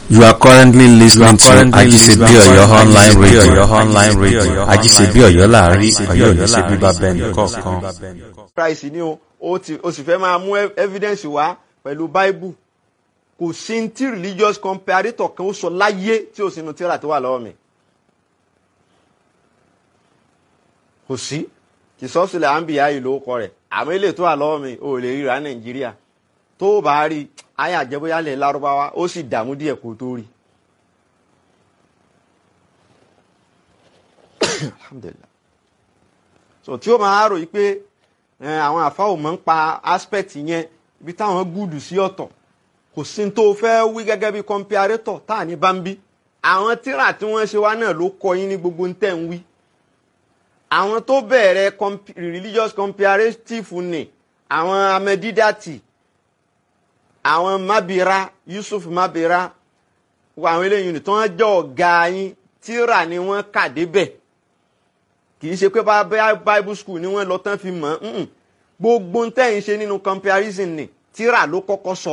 You are currently listening to Ajisebi Oyo online radio. online radio. Ajisebi Oyo láàrin Ọ̀yọ́ ò ní ṣe bíbá bẹ́ẹ̀ nìkọ̀ọ̀kan. Christ ni o o ti o sì fẹ́ máa mú ev- evidence wá pẹ̀lú Bible kò sí ní tí religious comparator kan ó sọ láyé tí o sì nu tíra tó wà lọ́wọ́ mi kò sí kì sọ́sílẹ̀ àǹbíyá yìí ló kọ rẹ̀ àmọ́ ilé tó wà lọ́wọ́ mi ò lè ríra Nàìjíríà tó o bá rí ayé àjẹbóyálẹ̀ lárúbáwá ó sì dààmú díẹ̀ kó o tó rí. Alhamdulillah so tí ó máa rò yí pé ẹ, àwọn àfáwò máa ń pa aspect yẹn ibi táwọn gúdù sí ọ̀tọ̀ kò sí ní tó fẹ́ wí gẹ́gẹ́ bí comparator tá à ní bá ń bí àwọn tíra tí wọ́n ṣe wá náà ló kọ yín ní gbogbo ń tẹ̀ ń wí àwọn tó bẹ̀rẹ̀ comp- religious comparative ni àwọn amẹ́dídàtì àwọn mabira Yusuf mabira wọ àwọn eléyìí ni tí wọ́n jẹ́ ọ̀gá yín tíra ni wọ́n kà débẹ̀ kì í ṣe pé bá bá bible school ni wọ́n lọ tán fi mọ̀ ọ́n gbogbo ń tẹ̀yìn ṣe nínú comparison ni tíra ló kọ́kọ́ sọ